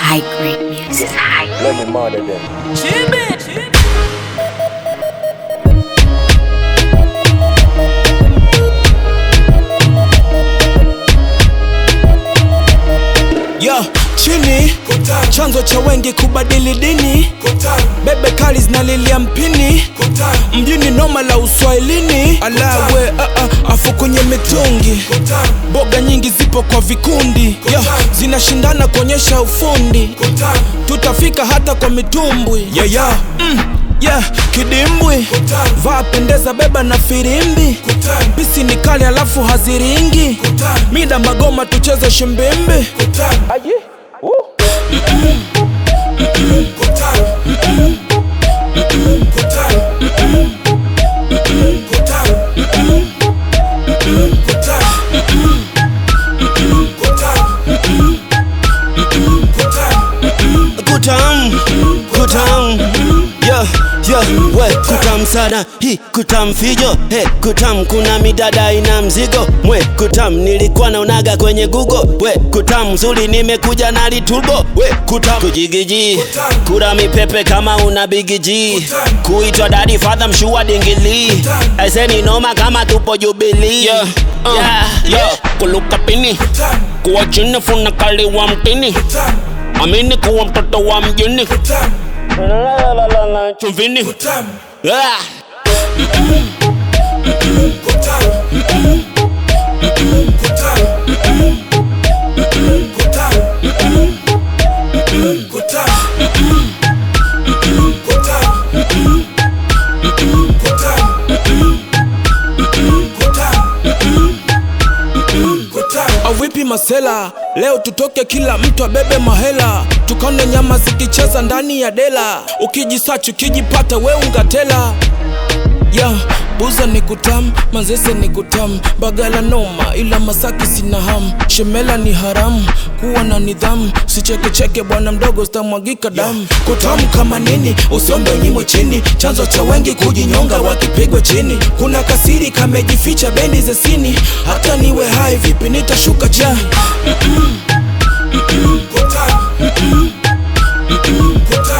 high grade music. High Let me murder them. Yo, chini chanzo cha wengi kubadili dini bebe kali zinalilia mpini mjini noma la uswahilini alawe uh, uh, afu kwenye mitungi boga nyingi zipo kwa vikundi Yo, zinashindana kuonyesha ufundi tutafika hata kwa mitumbwi yeah, yeah. Mm, yeah, kidimbwi vaa pendeza beba na firimbi pisi ni kali alafu haziringi mida magoma tucheze shimbimbi kutam kutam yo yo we kutam sana hi kutam fijo he kutam kuna midada ina mzigo mwe kutam nilikuwa naonaga kwenye google we kutam zuri nimekuja na litubo we kutam kujigiji kura mipepe kama una bigiji kuitwa dadi fadha mshua dingili aiseni noma kama tupo jubilii yeah. uh, yeah. yeah. kuluka pini kuwa chini funa kali wa mtini amini kuwa mtoto wa mjini chumvini Ah. avipi masela leo tutoke kila mtu abebe mahela tukaone nyama zikicheza ndani ya dela ukijisachi ukijipata we ungatela ya buza ni kutam manzese ni kutam bagala noma ila masaki sina ham shemela ni haramu kuwa na nidhamu sichekecheke bwana mdogo sitamwagika damu kutamu kama nini usombe nyimo chini chanzo cha wengi kujinyonga wakipigwa chini kuna kasiri kamejificha bendi za sini hata niwe hai vipi nitashuka chini